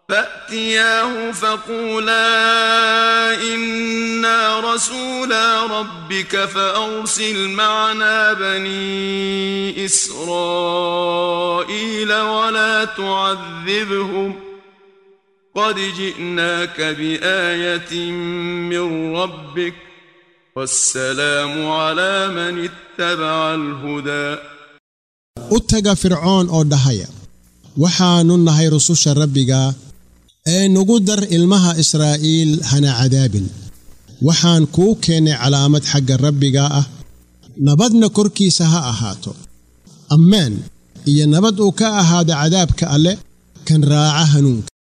فأتياه فقولا إنا رسولا ربك فأرسل معنا بني إسرائيل ولا تعذبهم قد جئناك بآية من ربك والسلام على من اتبع الهدى u taga fircoon oo dhahaya waxaannu nahay rususha rabbiga ee nugu dar ilmaha israa'iil hana cadaabin waxaan kuu keennay calaamad xagga rabbiga ah nabadna korkiisa ha ahaato ammaan iyo nabad uu ka ahaado cadaabka alle kan raaca hanuunka